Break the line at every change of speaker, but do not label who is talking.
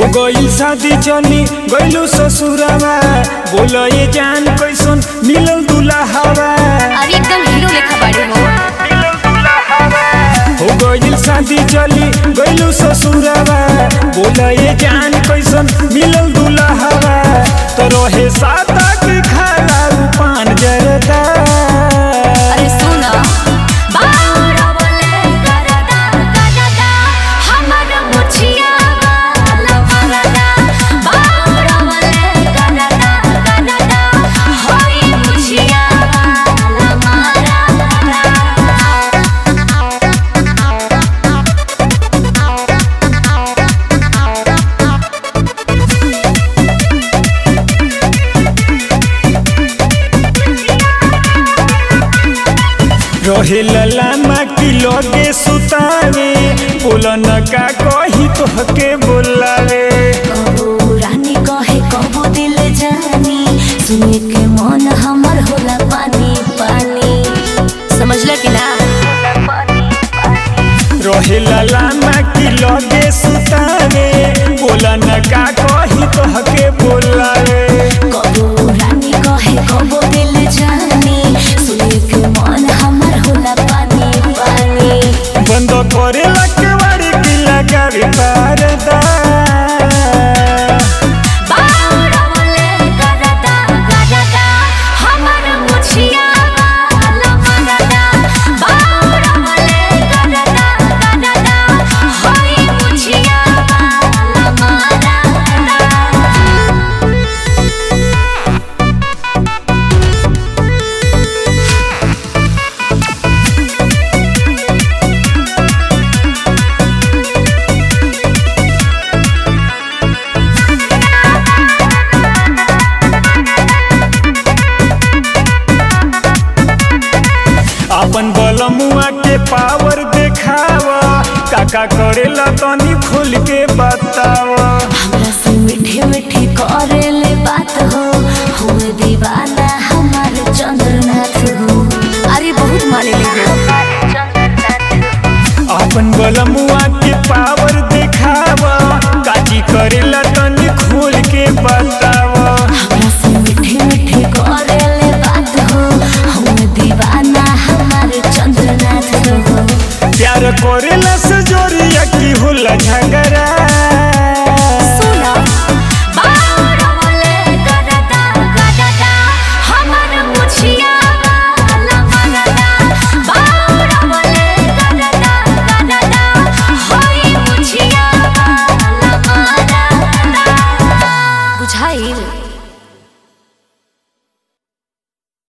गइल शादी चली गइलू ससुरवा बोल ये जान कैसन मिलल दुल्हावा
अरे एकदम हीरो लेखा बाड़ी हो
हो गइल शादी चली गइलू ससुरवा बोल ये जान कैसन मिलल दुल्हावा तो रहे साता की खाला पान जरदा
अरे सुना बाउरा बोले करदा करदा हमर मुछिया वाला मरदा बाउरा बोले करदा करदा होई मुछिया वाला मरदा
रहे ललामा की लगे सुतावे बोलन का कही तोहके बोलावे
कबो रानी कहे कबो दिल जानी सुने के मन हमर होला पानी पानी समझला कि ना
रहे ललामा की लगे सुतावे बोलन का कही तोहके बोलावे
कबो रानी कहे कबो दिल जानी सुने के मन हमर होला पानी पानी
बंद करे लकवाड़ी की लगावे पारदा
बाउरा बोले करदा करदा हमर मुछिया वाला मरदा बाउरा बोले करदा करदा होई मुछिया वाला मरदा
अपन बलमुआ के पावर देखावा काका करेला तनी खोल के बतावा
हमरा से मीठी मीठी करेले बात हो हुए दीवाना हमार चंद्रनाथ हो अरे बहुत माने ले हो
अपन बलमुआ के पावर